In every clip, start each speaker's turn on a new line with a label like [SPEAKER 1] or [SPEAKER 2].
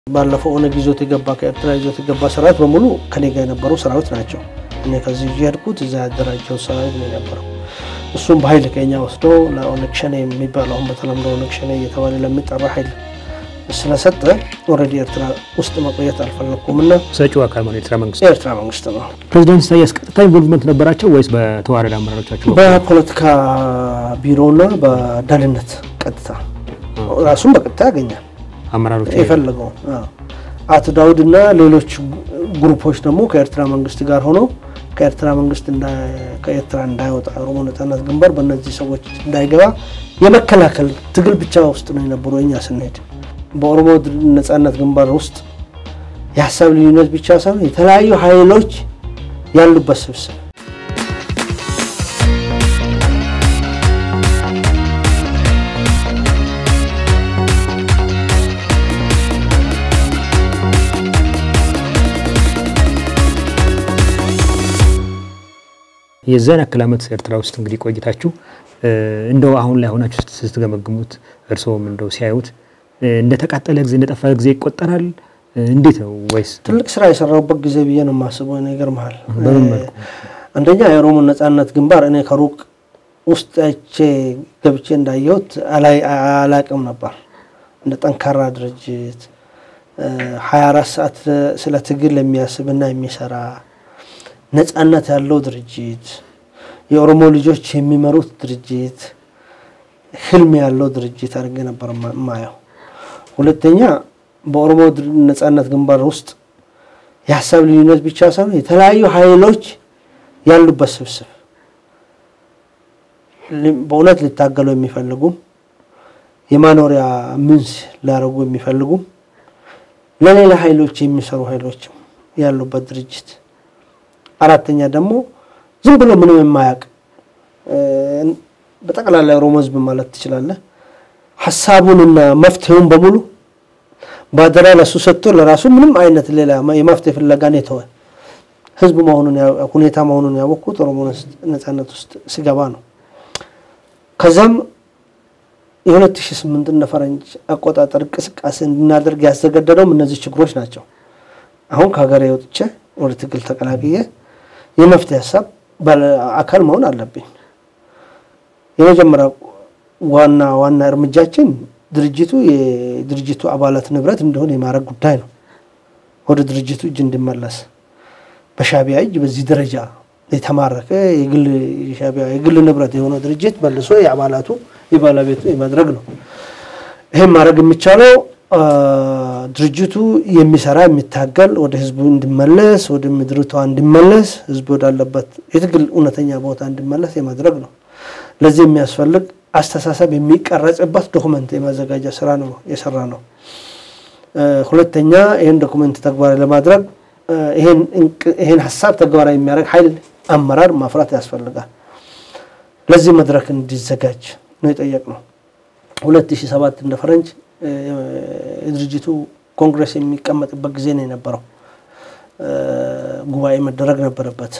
[SPEAKER 1] ባለፈው ኦነግ ይዞት የገባ ከኤርትራ ይዞት የገባ ሰራዊት በሙሉ ከኔ ጋር የነበሩ ሰራዊት ናቸው። እኔ ከዚህ ይዤ ሄድኩት እዛ ያደራጀው ሰራዊት ነው የነበረው። እሱም በኃይል ከኛ ወስዶ ለኦነግ ሸኔ የሚባለው አሁን በተለምዶ ኦነግ ሸኔ እየተባለ ለሚጠራ ኃይል ስለሰጠ ኦልሬዲ ኤርትራ ውስጥ መቆየት አልፈለግኩም እና
[SPEAKER 2] ሰጪው አካል ማለት ኤርትራ መንግስት
[SPEAKER 1] የኤርትራ መንግስት ነው።
[SPEAKER 2] ፕሬዚዳንት ኢሳያስ ቀጥታ ኢንቮልቭመንት ነበራቸው ወይስ በተዋረድ አመራሮቻቸው?
[SPEAKER 1] በፖለቲካ ቢሮና በደህንነት ቀጥታ ራሱን በቀጥታ ያገኛል
[SPEAKER 2] አመራሮች
[SPEAKER 1] የፈለገው አቶ ዳውድ እና ሌሎች ግሩፖች ደግሞ ከኤርትራ መንግስት ጋር ሆነው ከኤርትራ መንግስት ከኤርትራ እንዳይወጣ ኦሮሞ ነጻነት ግንባር በእነዚህ ሰዎች እንዳይገባ የመከላከል ትግል ብቻ ውስጥ ነው የነበሩ። እኛ ስንሄድ በኦሮሞ ነጻነት ግንባር ውስጥ የሀሳብ ልዩነት ብቻ ሳይሆን የተለያዩ ኃይሎች ያሉበት ስብስብ
[SPEAKER 2] የዛን ያክል ዓመት ኤርትራ ውስጥ እንግዲህ ቆይታችሁ እንደው አሁን ላይ ሆናችሁ ስትገመግሙት እርስዎም እንደው ሲያዩት እንደተቃጠለ ጊዜ እንደጠፋ ጊዜ ይቆጠራል? እንዴት ነው ወይስ
[SPEAKER 1] ትልቅ ስራ የሰራሁበት ጊዜ ብዬ ነው የማስበው። ነገር መሀል
[SPEAKER 2] በምን መልኩ?
[SPEAKER 1] አንደኛ የኦሮሞ ነጻነት ግንባር እኔ ከሩቅ ውስጥ አይቼ ገብቼ እንዳየሁት አላቅም ነበር። እንደ ጠንካራ ድርጅት ሀያ አራት ሰዓት ስለ ትግል የሚያስብና የሚሰራ ነጻነት ያለው ድርጅት የኦሮሞ ልጆች የሚመሩት ድርጅት ህልም ያለው ድርጅት አድርጌ ነበር ማየው። ሁለተኛ በኦሮሞ ነጻነት ግንባር ውስጥ የሀሳብ ልዩነት ብቻ ሳይሆን የተለያዩ ኃይሎች ያሉበት ስብስብ በእውነት ሊታገሉ የሚፈልጉም የማኖሪያ ምንስ ሊያደርጉ የሚፈልጉም ለሌላ ኃይሎች የሚሰሩ ኃይሎችም ያሉበት ድርጅት አራተኛ ደግሞ ዝም ብሎ ምንም የማያውቅ በጠቅላላ የኦሮሞ ህዝብ ማለት ትችላለህ። ሀሳቡንና መፍትሄውን በሙሉ በአደራ ለሱ ሰጥቶ ለራሱ ምንም አይነት ሌላ የመፍትሄ ፍለጋን የተወ ህዝብ መሆኑን ሁኔታ መሆኑን ያወቅኩት ኦሮሞ ነጻነት ውስጥ ሲገባ ነው። ከዛም የሁለት ሺህ ስምንት እንደ ፈረንጅ አቆጣጠር እንቅስቃሴ እንድናደርግ ያዘገደደውም እነዚህ ችግሮች ናቸው። አሁን ከሀገሬ ወጥቼ ወደ ትግል ተቀላቅዬ የመፍትሄ ሀሳብ አካል መሆን አለብኝ። የመጀመሪያ ዋና ዋና እርምጃችን ድርጅቱ የድርጅቱ አባላት ንብረት እንደሆነ የማድረግ ጉዳይ ነው። ወደ ድርጅቱ እጅ እንዲመለስ በሻቢያ እጅ በዚህ ደረጃ የተማረከ የግል ንብረት የሆነ ድርጅት መልሶ የአባላቱ የባለቤቱ የማድረግ ነው። ይህም ማድረግ የሚቻለው ድርጅቱ የሚሰራ የሚታገል ወደ ህዝቡ እንዲመለስ ወደ ምድርቷ እንዲመለስ ህዝቡ ወዳለበት የትግል እውነተኛ ቦታ እንዲመለስ የማድረግ ነው። ለዚህ የሚያስፈልግ አስተሳሰብ የሚቀረጽበት ዶኩመንት የማዘጋጃ ስራ ነው የሰራ ነው። ሁለተኛ ይህን ዶኩመንት ተግባራዊ ለማድረግ ይህን ሀሳብ ተግባራዊ የሚያደርግ ኃይል አመራር ማፍራት ያስፈልጋል። ለዚህ መድረክ እንዲዘጋጅ ነው የጠየቅነው። ሁለት ሺህ ሰባት እንደ ፈረንጅ የድርጅቱ ኮንግረስ የሚቀመጥበት ጊዜ ነው የነበረው። ጉባኤ መደረግ ነበረበት።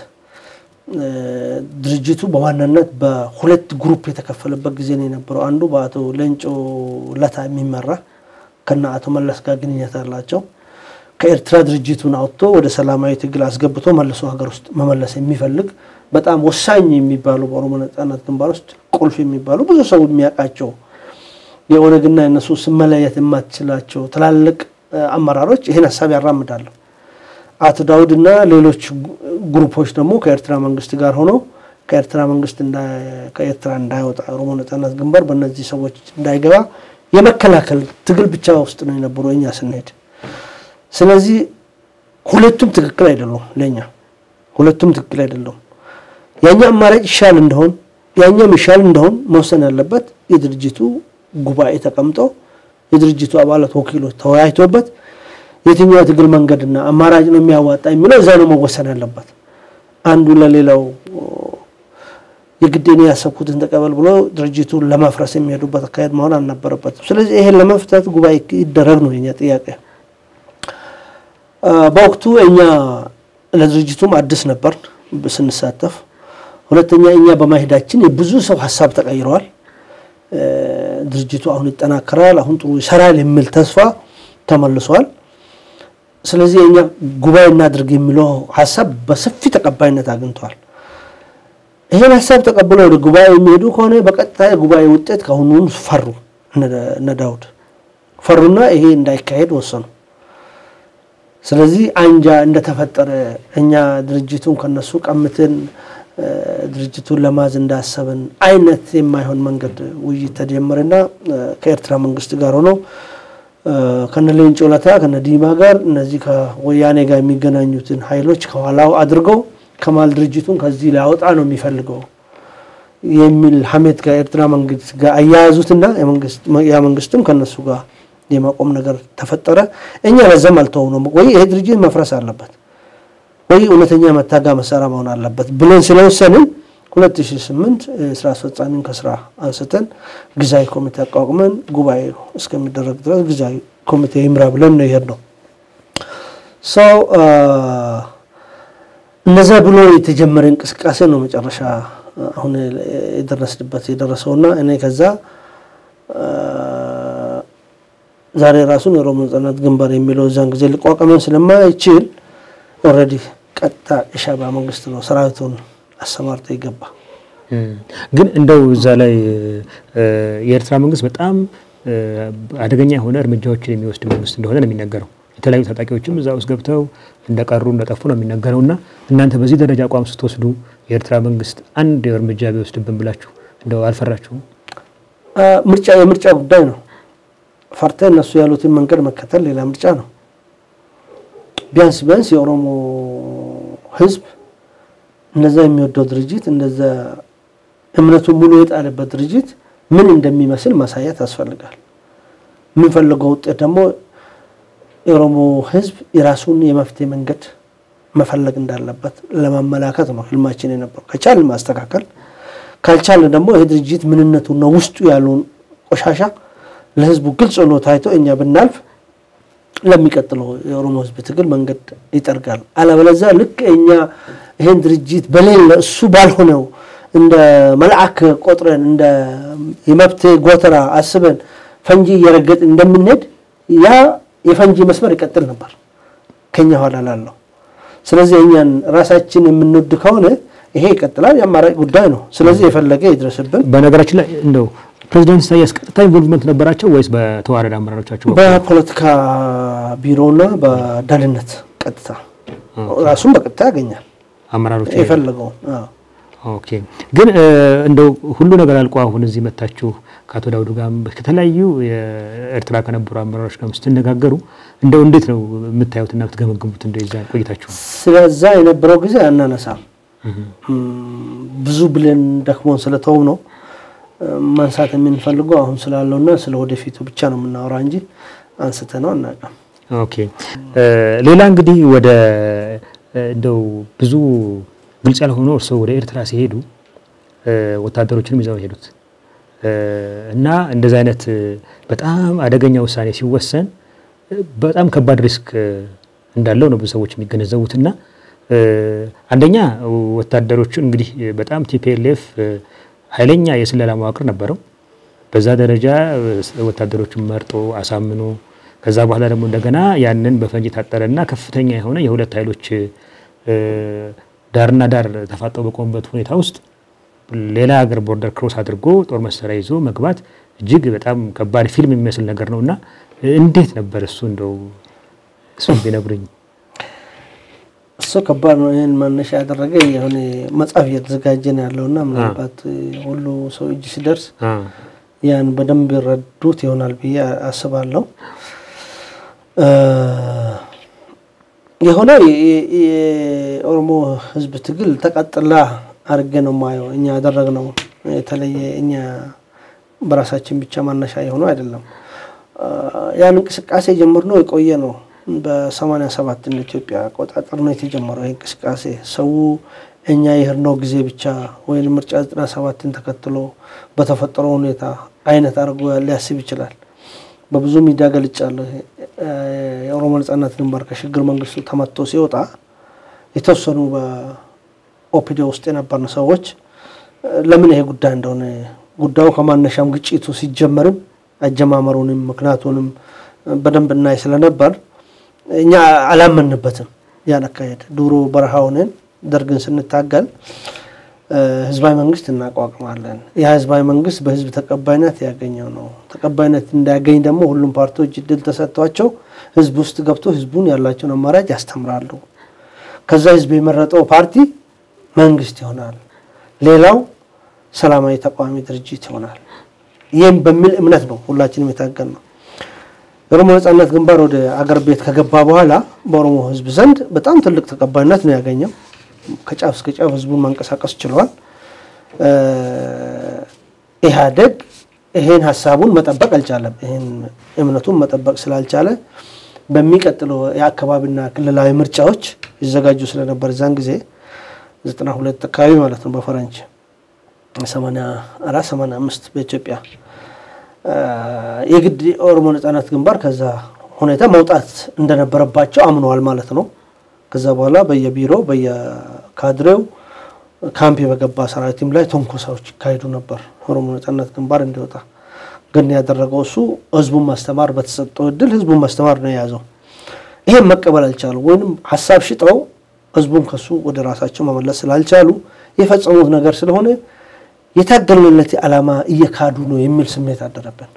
[SPEAKER 1] ድርጅቱ በዋናነት በሁለት ግሩፕ የተከፈለበት ጊዜ ነው የነበረው። አንዱ በአቶ ሌንጮ ለታ የሚመራ ከነ አቶ መለስ ጋር ግንኙነት አላቸው። ከኤርትራ ድርጅቱን አውጥቶ ወደ ሰላማዊ ትግል አስገብቶ መልሶ ሀገር ውስጥ መመለስ የሚፈልግ በጣም ወሳኝ የሚባሉ በኦሮሞ ነጻነት ግንባር ውስጥ ቁልፍ የሚባሉ ብዙ ሰው የሚያውቃቸው የኦነግና የነሱ ስመለየት የማትችላቸው ትላልቅ አመራሮች ይህን ሀሳብ ያራምዳሉ። አቶ ዳውድ እና ሌሎች ግሩፖች ደግሞ ከኤርትራ መንግስት ጋር ሆነው ከኤርትራ መንግስት ከኤርትራ እንዳይወጣ ኦሮሞ ነጻነት ግንባር በእነዚህ ሰዎች እንዳይገባ የመከላከል ትግል ብቻ ውስጥ ነው የነበሩ እኛ ስንሄድ። ስለዚህ ሁለቱም ትክክል አይደሉም። ለእኛ ሁለቱም ትክክል አይደሉም። ያኛ አማራጭ ይሻል እንደሆን ያኛም ይሻል እንደሆን መወሰን ያለበት የድርጅቱ ጉባኤ ተቀምጦ የድርጅቱ አባላት ወኪሎች ተወያይቶበት የትኛው የትግል መንገድና አማራጭ ነው የሚያዋጣ የሚለው እዛ ነው መወሰን ያለበት። አንዱ ለሌላው የግድ እኔ ያሰብኩትን ተቀበል ብሎ ድርጅቱን ለማፍረስ የሚሄዱበት አካሄድ መሆን አልነበረበትም። ስለዚህ ይሄን ለመፍታት ጉባኤ ይደረግ ነው የኛ ጥያቄ። በወቅቱ እኛ ለድርጅቱም አዲስ ነበር ስንሳተፍ። ሁለተኛ እኛ በማሄዳችን የብዙ ሰው ሀሳብ ተቀይረዋል። ድርጅቱ አሁን ይጠናከራል፣ አሁን ጥሩ ይሰራል የሚል ተስፋ ተመልሷል። ስለዚህ እኛ ጉባኤ እናድርግ የሚለው ሀሳብ በሰፊ ተቀባይነት አግኝቷል። ይህን ሀሳብ ተቀብለው ወደ ጉባኤ የሚሄዱ ከሆነ በቀጥታ የጉባኤ ውጤት ከአሁኑን ፈሩ። እነ ዳውድ ፈሩና ይሄ እንዳይካሄድ ወሰኑ። ስለዚህ አንጃ እንደተፈጠረ እኛ ድርጅቱን ከነሱ ቀምትን ድርጅቱን ለማዝ እንዳሰብን አይነት የማይሆን መንገድ ውይይት ተጀመረና ከኤርትራ መንግስት ጋር ሆነው ከነ ሌንጮ ለታ ከነ ዲማ ጋር እነዚህ ከወያኔ ጋር የሚገናኙትን ኃይሎች ከኋላው አድርገው ከማል ድርጅቱን ከዚህ ሊያወጣ ነው የሚፈልገው የሚል ሀሜት ከኤርትራ መንግስት ጋር አያያዙትና ያ መንግስትም ከነሱ ጋር የማቆም ነገር ተፈጠረ። እኛ ለዛም አልተው ነው ወይ ይሄ ድርጅት መፍረስ አለበት ወይ እውነተኛ መታጋ መሳሪያ መሆን አለበት ብለን ስለወሰንን 2008 ስራ አስፈጻሚን ከስራ አንስተን ጊዜያዊ ኮሚቴ አቋቁመን ጉባኤ እስከሚደረግ ድረስ ጊዜያዊ ኮሚቴ ይምራ ብለን ነው የሄድነው። ሰው እነዛ ብሎ የተጀመረ እንቅስቃሴ ነው መጨረሻ አሁን የደረስንበት የደረሰውና እኔ ከዛ ዛሬ ራሱን የኦሮሞ ነጻነት ግንባር የሚለው እዛን ጊዜ ሊቋቋመን ስለማይችል ኦልሬዲ ቀጥታ የሻዕቢያ መንግስት ነው ሰራዊቱን አሰማርቶ ይገባ።
[SPEAKER 2] ግን እንደው እዛ ላይ የኤርትራ መንግስት በጣም አደገኛ የሆነ እርምጃዎችን የሚወስድ መንግስት እንደሆነ ነው የሚነገረው። የተለያዩ ታጣቂዎችም እዛ ውስጥ ገብተው እንደቀሩ እንደጠፉ ነው የሚነገረው። እና እናንተ በዚህ ደረጃ አቋም ስትወስዱ የኤርትራ መንግስት አንድ እርምጃ ቢወስድብን ብላችሁ እንደው አልፈራችሁም?
[SPEAKER 1] ምርጫ የምርጫ ጉዳይ ነው። ፈርተ እነሱ ያሉትን መንገድ መከተል ሌላ ምርጫ ነው። ቢያንስ ቢያንስ የኦሮሞ ህዝብ እንደዛ የሚወደው ድርጅት እንደዛ እምነቱን ሙሉ የጣለበት ድርጅት ምን እንደሚመስል ማሳየት ያስፈልጋል። የምንፈልገው ውጤት ደግሞ የኦሮሞ ህዝብ የራሱን የመፍትሄ መንገድ መፈለግ እንዳለበት ለማመላከት ነው ህልማችን የነበረው። ከቻልን ማስተካከል፣ ካልቻልን ደግሞ ይህ ድርጅት ምንነቱና ውስጡ ያለውን ቆሻሻ ለህዝቡ ግልጽ ሆኖ ታይቶ እኛ ብናልፍ ለሚቀጥለው የኦሮሞ ህዝብ ትግል መንገድ ይጠርጋል። አለበለዚያ ልክ እኛ ይህን ድርጅት በሌለ እሱ ባልሆነው እንደ መልአክ ቆጥረን እንደ የመብት ጎተራ አስበን ፈንጂ እየረገጥ እንደምንሄድ ያ የፈንጂ መስመር ይቀጥል ነበር ከኛ ኋላ ላለው። ስለዚህ እኛን ራሳችን የምንወድ ከሆነ ይሄ ይቀጥላል። የአማራጭ ጉዳይ ነው። ስለዚህ የፈለገ ይድረስብን።
[SPEAKER 2] በነገራችን ላይ እንደው ፕሬዚዳንት ኢሳያስ ቀጥታ ኢንቮልቭመንት ነበራቸው ወይስ በተዋረድ አመራሮቻቸው?
[SPEAKER 1] በፖለቲካ ቢሮና በደህንነት ቀጥታ ራሱን በቀጥታ ያገኛል
[SPEAKER 2] አመራሮች
[SPEAKER 1] የፈለገውን።
[SPEAKER 2] ኦኬ። ግን እንደው ሁሉ ነገር አልቆ አሁን እዚህ መታችሁ ከአቶ ዳውድ ጋር ከተለያዩ የኤርትራ ከነበሩ አመራሮች ጋር ስትነጋገሩ እንደው እንዴት ነው የምታዩትና የምትገመግሙት? እንደ ዛ ቆይታችሁ
[SPEAKER 1] ስለዛ የነበረው ጊዜ አናነሳም። ብዙ ብለን ደክሞን ስለተው ነው ማንሳት የምንፈልገው አሁን ስላለውና ስለ ወደፊቱ ብቻ ነው የምናወራ እንጂ አንስተ ነው አናውቅም።
[SPEAKER 2] ኦኬ። ሌላ እንግዲህ ወደ እንደው ብዙ ግልጽ ያልሆነው እርስዎ ወደ ኤርትራ ሲሄዱ ወታደሮችንም ይዘው ሄዱት እና እንደዚህ አይነት በጣም አደገኛ ውሳኔ ሲወሰን በጣም ከባድ ሪስክ እንዳለው ነው ብዙ ሰዎች የሚገነዘቡት እና አንደኛ ወታደሮቹ እንግዲህ በጣም ቲፒኤልኤፍ ኃይለኛ የስለላ መዋቅር ነበረው። በዛ ደረጃ ወታደሮቹን መርጦ አሳምኖ ከዛ በኋላ ደግሞ እንደገና ያንን በፈንጅ የታጠረና ከፍተኛ የሆነ የሁለት ኃይሎች ዳርና ዳር ተፋጠው በቆሙበት ሁኔታ ውስጥ ሌላ ሀገር ቦርደር ክሮስ አድርጎ ጦር መሳሪያ ይዞ መግባት እጅግ በጣም ከባድ ፊልም የሚመስል ነገር ነው እና እንዴት ነበር እሱ እንደው እሱን ቢነግሩኝ።
[SPEAKER 1] እሱ ከባድ ነው። ይህን መነሻ ያደረገ የሆነ መጽሐፍ እየተዘጋጀ ነው ያለውና ምናልባት ሁሉ ሰው እጅ ሲደርስ ያን በደንብ ይረዱት ይሆናል ብዬ አስባለሁ። የሆነ የኦሮሞ ሕዝብ ትግል ተቀጥላ አድርጌ ነው ማየው። እኛ ያደረግነው የተለየ እኛ በራሳችን ብቻ ማነሻ የሆነው አይደለም። ያን እንቅስቃሴ ጀምርነው የቆየ ነው። በሰማንያ ሰባት እንደ ኢትዮጵያ አቆጣጠር ነው የተጀመረው ይህ እንቅስቃሴ። ሰው እኛ የሄድነው ጊዜ ብቻ ወይም ምርጫ ዘጠና ሰባትን ተከትሎ በተፈጠረው ሁኔታ አይነት አድርጎ ሊያስብ ይችላል። በብዙ ሚዲያ ገልጫለሁ። የኦሮሞ ነጻነት ግንባር ከሽግግር መንግስቱ ተመቶ ሲወጣ የተወሰኑ በኦፒዲዮ ውስጥ የነበርን ሰዎች ለምን ይሄ ጉዳይ እንደሆነ ጉዳዩ ከማነሻም ግጭቱ ሲጀመርም አጀማመሩንም ምክንያቱንም በደንብ እናይ ስለነበር እኛ አላመንበትም። ያን አካሄድ ድሮ በረሃ ሆነን ደርግን ስንታገል ህዝባዊ መንግስት እናቋቁማለን። ያ ህዝባዊ መንግስት በህዝብ ተቀባይነት ያገኘው ነው። ተቀባይነት እንዳያገኝ ደግሞ ሁሉም ፓርቲዎች እድል ተሰጥቷቸው ህዝብ ውስጥ ገብቶ ህዝቡን ያላቸውን አማራጭ ያስተምራሉ። ከዛ ህዝብ የመረጠው ፓርቲ መንግስት ይሆናል፣ ሌላው ሰላማዊ ተቃዋሚ ድርጅት ይሆናል። ይህም በሚል እምነት ነው ሁላችንም የታገል ነው። የኦሮሞ ነጻነት ግንባር ወደ አገር ቤት ከገባ በኋላ በኦሮሞ ህዝብ ዘንድ በጣም ትልቅ ተቀባይነት ነው ያገኘው። ከጫፍ እስከ ጫፍ ህዝቡን ማንቀሳቀስ ችሏል። ኢህአዴግ ይሄን ሀሳቡን መጠበቅ አልቻለም። ይሄን እምነቱን መጠበቅ ስላልቻለ በሚቀጥለው የአካባቢና ክልላዊ ምርጫዎች ይዘጋጁ ስለነበር እዛን ጊዜ ዘጠና ሁለት አካባቢ ማለት ነው በፈረንጅ ሰማንያ አራት ሰማንያ አምስት በኢትዮጵያ የግድ የኦሮሞ ነጻነት ግንባር ከዛ ሁኔታ መውጣት እንደነበረባቸው አምነዋል ማለት ነው። ከዛ በኋላ በየቢሮ በየካድሬው ካምፕ በገባ ሰራዊትም ላይ ትንኮሳዎች ይካሄዱ ነበር ኦሮሞ ነጻነት ግንባር እንዲወጣ። ግን ያደረገው እሱ ህዝቡን ማስተማር በተሰጠው እድል ህዝቡን ማስተማር ነው የያዘው። ይሄን መቀበል አልቻሉ፣ ወይም ሀሳብ ሽጠው ህዝቡን ከሱ ወደ ራሳቸው መመለስ ስላልቻሉ የፈጸሙት ነገር ስለሆነ የታገልንለት ዓላማ እየካዱ ነው የሚል ስሜት አደረብን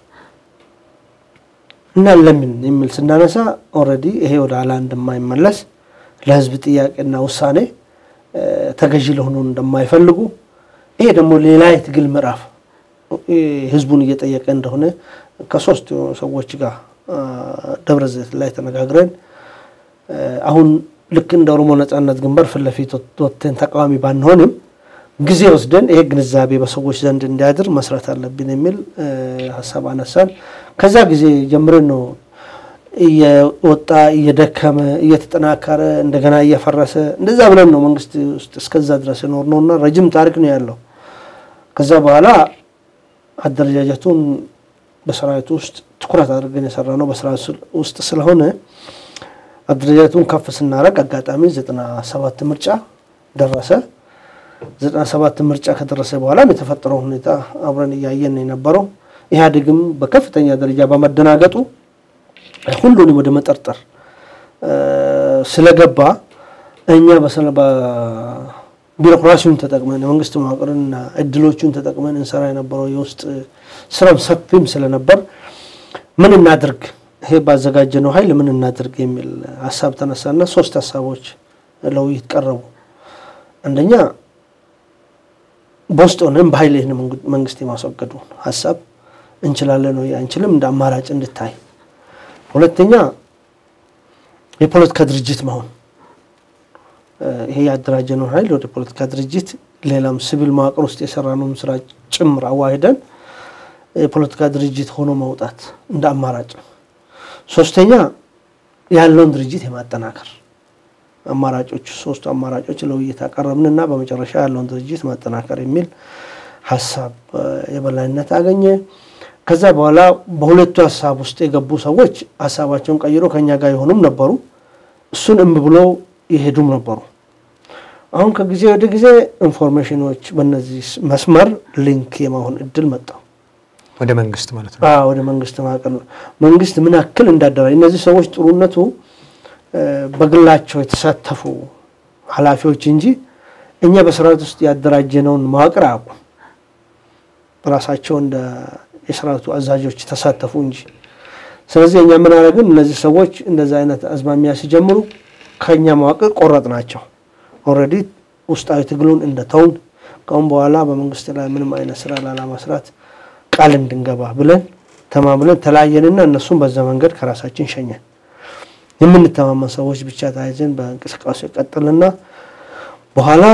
[SPEAKER 1] እና ለምን የሚል ስናነሳ ኦልሬዲ ይሄ ወደ ኋላ እንደማይመለስ ለህዝብ ጥያቄና ውሳኔ ተገዢ ለሆኑ እንደማይፈልጉ ይሄ ደግሞ ሌላ የትግል ምዕራፍ ህዝቡን እየጠየቀ እንደሆነ ከሶስት ሰዎች ጋር ደብረ ዘይት ላይ ተነጋግረን አሁን ልክ እንደ ኦሮሞ ነጻነት ግንባር ፊት ለፊት ወጥተን ተቃዋሚ ባንሆንም ጊዜ ወስደን ይሄ ግንዛቤ በሰዎች ዘንድ እንዲያድር መስራት አለብን የሚል ሀሳብ አነሳን። ከዛ ጊዜ ጀምረን ነው እየወጣ እየደከመ እየተጠናከረ እንደገና እየፈረሰ እንደዛ ብለን ነው መንግስት ውስጥ እስከዛ ድረስ የኖር ነው እና ረጅም ታሪክ ነው ያለው። ከዛ በኋላ አደረጃጀቱን በሰራዊቱ ውስጥ ትኩረት አድርገን የሰራ ነው በሰራዊት ውስጥ ስለሆነ አደረጃጀቱን ከፍ ስናደርግ አጋጣሚ ዘጠና ሰባት ምርጫ ደረሰ። ዘጠና ሰባት ምርጫ ከደረሰ በኋላም የተፈጠረው ሁኔታ አብረን እያየን የነበረው ኢህአዴግም በከፍተኛ ደረጃ በመደናገጡ ሁሉንም ወደ መጠርጠር ስለገባ እኛ ቢሮክራሲውን ተጠቅመን የመንግስት መዋቅርንና እድሎቹን ተጠቅመን እንሰራ የነበረው የውስጥ ስራም ሰፊም ስለነበር ምን እናድርግ፣ ይሄ ባዘጋጀነው ኃይል ምን እናድርግ የሚል ሀሳብ ተነሳና ሶስት ሀሳቦች ለውይይት ቀረቡ። አንደኛ በውስጥ ሆነን በኃይል ይህን መንግስት የማስወገዱ ሀሳብ እንችላለን ወይ አንችልም እንደ አማራጭ እንድታይ። ሁለተኛ የፖለቲካ ድርጅት መሆን ይሄ ያደራጀነውን ኃይል ወደ ፖለቲካ ድርጅት ሌላም ሲቪል መዋቅር ውስጥ የሰራነውን ስራ ጭምር አዋሂደን የፖለቲካ ድርጅት ሆኖ መውጣት እንደ አማራጭ። ሶስተኛ ያለውን ድርጅት የማጠናከር አማራጮች ሶስቱ አማራጮች ለውይይት አቀረብንና በመጨረሻ ያለውን ድርጅት ማጠናከር የሚል ሀሳብ የበላይነት አገኘ። ከዛ በኋላ በሁለቱ ሀሳብ ውስጥ የገቡ ሰዎች ሀሳባቸውን ቀይሮ ከኛ ጋር የሆኑም ነበሩ፣ እሱን እምቢ ብለው የሄዱም ነበሩ። አሁን ከጊዜ ወደ ጊዜ ኢንፎርሜሽኖች በእነዚህ መስመር ሊንክ የመሆን እድል መጣው
[SPEAKER 2] ወደ መንግስት ማለት ነው።
[SPEAKER 1] ወደ መንግስት ማዕቀል መንግስት ምን ያክል እንዳደራጅ እነዚህ ሰዎች ጥሩነቱ በግላቸው የተሳተፉ ኃላፊዎች እንጂ እኛ በሰራዊት ውስጥ ያደራጀነውን መዋቅር አያውቁም። ራሳቸው እንደ የሰራዊቱ አዛዦች ተሳተፉ እንጂ። ስለዚህ እኛ ምን አደረግን? እነዚህ ሰዎች እንደዚህ አይነት አዝማሚያ ሲጀምሩ ከእኛ መዋቅር ቆረጥ ናቸው። ኦልሬዲ ውስጣዊ ትግሉን እንደተውን ከአሁን በኋላ በመንግስት ላይ ምንም አይነት ስራ ላለመስራት ቃል እንድንገባ ብለን ተማምለን ተለያየንና እነሱም በዛ መንገድ ከራሳችን ሸኘን። የምንተማመን ሰዎች ብቻ ተያይዘን በእንቅስቃሴ ቀጥልና በኋላ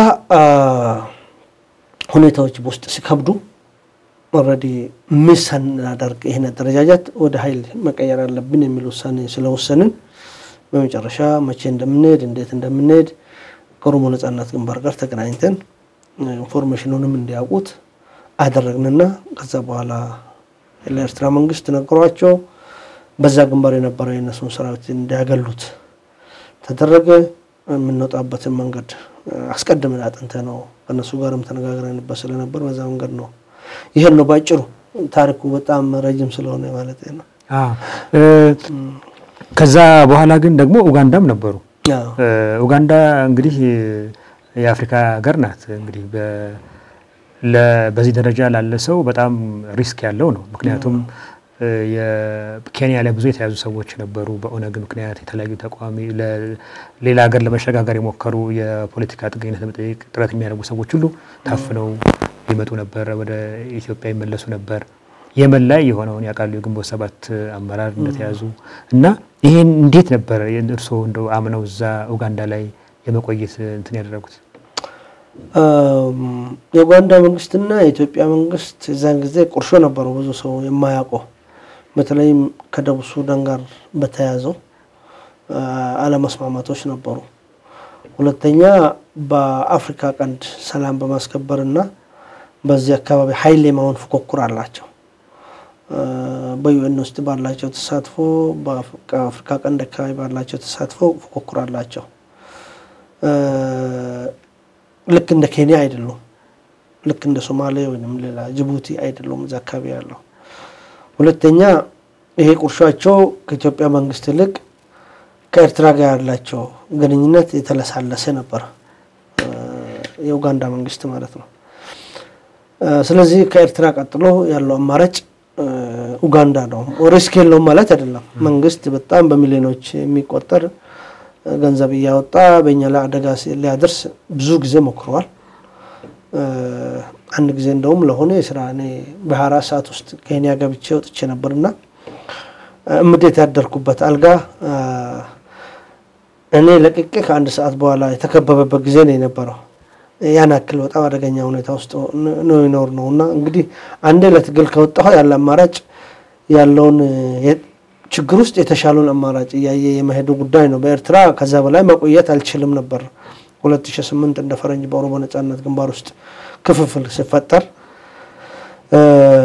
[SPEAKER 1] ሁኔታዎች በውስጥ ሲከብዱ ኦልሬዲ ምን ስናደርግ ይህን አደረጃጀት ወደ ኃይል መቀየር አለብን የሚል ውሳኔ ስለወሰንን በመጨረሻ መቼ እንደምንሄድ እንዴት እንደምንሄድ ከኦሮሞ ነጻነት ግንባር ጋር ተገናኝተን ኢንፎርሜሽኑንም እንዲያውቁት አደረግንና ከዛ በኋላ ለኤርትራ መንግስት ነገሯቸው። በዛ ግንባር የነበረው የእነሱን ሰራዊት እንዲያገሉት ተደረገ። የምንወጣበትን መንገድ አስቀድመን አጥንተ ነው ከእነሱ ጋርም ተነጋግረንበት ስለነበር በዛ መንገድ ነው። ይሄን ነው ባጭሩ። ታሪኩ በጣም ረጅም ስለሆነ ማለት ነው።
[SPEAKER 2] ከዛ በኋላ ግን ደግሞ ኡጋንዳም ነበሩ።
[SPEAKER 1] አዎ።
[SPEAKER 2] እ፣ ኡጋንዳ እንግዲህ የአፍሪካ ሀገር ናት። እንግዲህ በ- ለ- በዚህ ደረጃ ላለ ሰው በጣም ሪስክ ያለው ነው። ምክንያቱም እ፣ የኬንያ ላይ ብዙ የተያዙ ሰዎች ነበሩ። በኦነግ ምክንያት የተለያዩ ተቃዋሚ ለ- ሌላ ሀገር ለመሸጋገር የሞከሩ የፖለቲካ ጥገኝነት ለመጠየቅ ጥረት የሚያደርጉ ሰዎች ሁሉ ታፍነው ይመጡ ነበር፣ ወደ ኢትዮጵያ ይመለሱ ነበር። የመን ላይ የሆነውን ያውቃሉ። የግንቦት ሰባት አመራር እንደተያዙ እና ይሄን እንዴት ነበር እርስዎ እንደው አምነው እዛ ኡጋንዳ ላይ የመቆየት እንትን ያደረጉት?
[SPEAKER 1] አም፣ የኡጋንዳ መንግስትና የኢትዮጵያ መንግስት የዛን ጊዜ ቁርሾ ነበሩ። ብዙ ሰው የማያውቀው በተለይም ከደቡብ ሱዳን ጋር በተያያዘው አ፣ አለመስማማቶች ነበሩ። ሁለተኛ በአፍሪካ ቀንድ ሰላም በማስከበርና በዚህ አካባቢ ሀይል የመሆን ፉክክር አላቸው። አ፣ በዩኤን ውስጥ ባላቸው ተሳትፎ በአፍሪካ ቀንድ አካባቢ ባላቸው ተሳትፎ ፉክክር አላቸው። አ፣ ልክ እንደ ኬንያ አይደሉም። ልክ እንደ ሶማሌ ወይም ሌላ ጅቡቲ አይደሉም እዛ አካባቢ ያለው። ሁለተኛ ይሄ ቁርሾቸው ከኢትዮጵያ መንግስት ይልቅ ከኤርትራ ጋር ያላቸው ግንኙነት የተለሳለሰ ነበር፣ አ፣ የኡጋንዳ መንግስት ማለት ነው። አ፣ ስለዚህ ከኤርትራ ቀጥሎ ያለው አማራጭ አ፣ ኡጋንዳ ነው። ሪስክ የለውም ማለት አይደለም። መንግስት በጣም በሚሊዮኖች የሚቆጠር ገንዘብ እያወጣ በእኛ ላይ አደጋ ሲ- ሊያደርስ ብዙ ጊዜ ሞክረዋል። አ፣ አንድ ጊዜ እንደውም ለሆነ የስራ እኔ በሀያ አራት ሰዓት ውስጥ ኬንያ ገብቼ ወጥቼ ነበርና እምዴት ያደርኩበት አልጋ አ፣ እኔ ለቅቄ ከአንድ ሰዓት በኋላ የተከበበበት ጊዜ ነው የነበረው። ያን ያክል በጣም አደገኛ ሁኔታ ውስጥ ነው ይኖር ነው እና እንግዲህ አንዴ ለትግል ከወጣሁ ያለ አማራጭ ያለውን የ- ችግር ውስጥ የተሻለውን አማራጭ እያየ የመሄዱ ጉዳይ ነው። በኤርትራ ከዛ በላይ መቆየት አልችልም ነበር። 2008 እንደ ፈረንጅ በኦሮሞ ነጻነት ግንባር ውስጥ ክፍፍል ሲፈጠር እ፣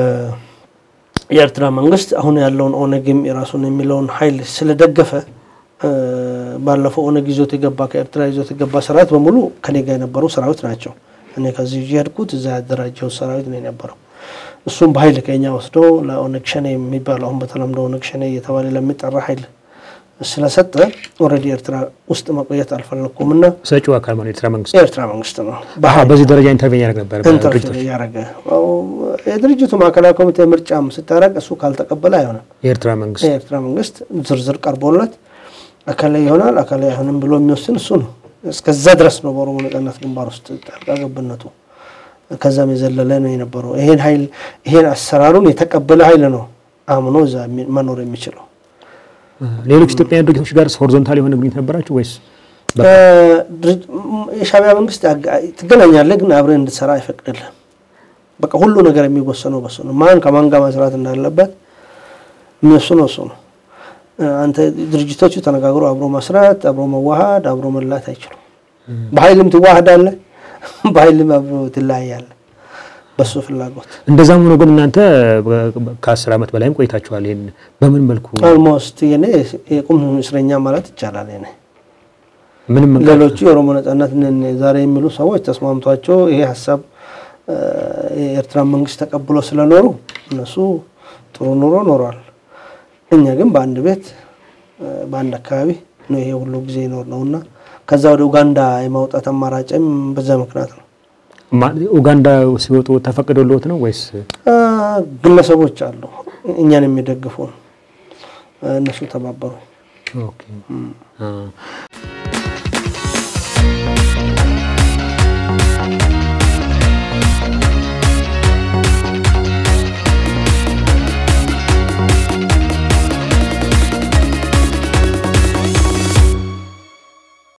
[SPEAKER 1] የኤርትራ መንግስት አሁን ያለውን ኦነግም የራሱን የሚለውን ኃይል ስለደገፈ እ፣ ባለፈው ኦነግ ይዞት የገባ ከኤርትራ ይዞት የገባ ሰራዊት በሙሉ ከኔ ጋር የነበሩ ሰራዊት ናቸው። እኔ ከዚህ ይዤ ሄድኩት እዛ ያደራጀው ሰራዊት ነው የነበረው። እሱም በኃይል ከኛ ወስዶ ለኦነግ ሸኔ የሚባለው አሁን በተለምዶ ኦነግ ሸኔ እየተባለ ለሚጠራ ኃይል ስለሰጠ ኦልሬዲ ኤርትራ ውስጥ መቆየት አልፈለግኩም እና
[SPEAKER 2] ሰጪው አካል ማለት የኤርትራ መንግስት
[SPEAKER 1] የኤርትራ መንግስት ነው
[SPEAKER 2] አሀ፣ በዚህ ደረጃ ኢንተርቬን ያደርግ ነበር
[SPEAKER 1] ኢንተርፌር
[SPEAKER 2] በድርጅቶች
[SPEAKER 1] እያደረገ አዎ፣ የድርጅቱ ማዕከላዊ ኮሚቴ ምርጫም ስታደርግ እሱ ካልተቀበለ አይሆንም።
[SPEAKER 2] የኤርትራ መንግስት
[SPEAKER 1] የኤርትራ መንግስት ዝርዝር ቀርቦለት አካላይ ይሆናል አካላይ አይሆንም ብሎ የሚወስን እሱ ነው። እስከዛ ድረስ ነው በኦሮሞ ነጻነት ግንባር ውስጥ ጣልቃ ገብነቱ። ከዛም የዘለለ ነው የነበረው። ይሄን ኃይል ይሄን አሰራሩን የተቀበለ ኃይል ነው አምኖ እዛ የሚ- መኖር የሚችለው።
[SPEAKER 2] ሌሎች ኢትዮጵያውያን ድርጅቶች ጋር ሆሪዞንታል የሆነ ግንኙነት ነበራችሁ ወይስ
[SPEAKER 1] ድርጅ- ም- የሻዕቢያ መንግስት አጋ- ትገናኛለህ፣ ግን አብረህ እንድትሰራ አይፈቅድልህም። በቃ ሁሉ ነገር የሚወሰነው በሱ ነው። ማን ከማን ጋር መስራት እንዳለበት የሚወስነው እሱ ነው። እ፣ አንተ ድርጅቶቹ ተነጋግሮ አብሮ መስራት፣ አብሮ መዋሃድ፣ አብሮ መላት አይችሉም። በኃይልም ትዋሃዳለህ፣ በኃይልም አብሮ ትለያያለህ። በሱ ፍላጎት
[SPEAKER 2] እንደዛም ሆኖ ግን እናንተ ከአስር ዓመት በላይም ቆይታችኋል። ይህን በምን መልኩ
[SPEAKER 1] ኦልሞስት የኔ የቁም እስረኛ ማለት ይቻላል የኔ
[SPEAKER 2] ምንም እንኳን
[SPEAKER 1] ሌሎቹ የኦሮሞ ነጻነት ነን ዛሬ የሚሉ ሰዎች ተስማምቷቸው ይሄ ሀሳብ እ፣ የኤርትራ መንግስት ተቀብሎ ስለኖሩ እነሱ ጥሩ ኑሮ ኖሯል። እኛ ግን በአንድ ቤት እ፣ በአንድ አካባቢ ነው ይሄ ሁሉ ጊዜ ይኖር ነው እና ከዛ ወደ ኡጋንዳ የማውጣት አማራጭም በዛ ምክንያት ነው።
[SPEAKER 2] ማ- ኡጋንዳ ሲወጡ ተፈቅዶልዎት ነው ወይስ
[SPEAKER 1] እ፣ ግለሰቦች አሉ እኛን የሚደግፉ እነሱ ተባበሩ።
[SPEAKER 2] ኦኬ። አ፣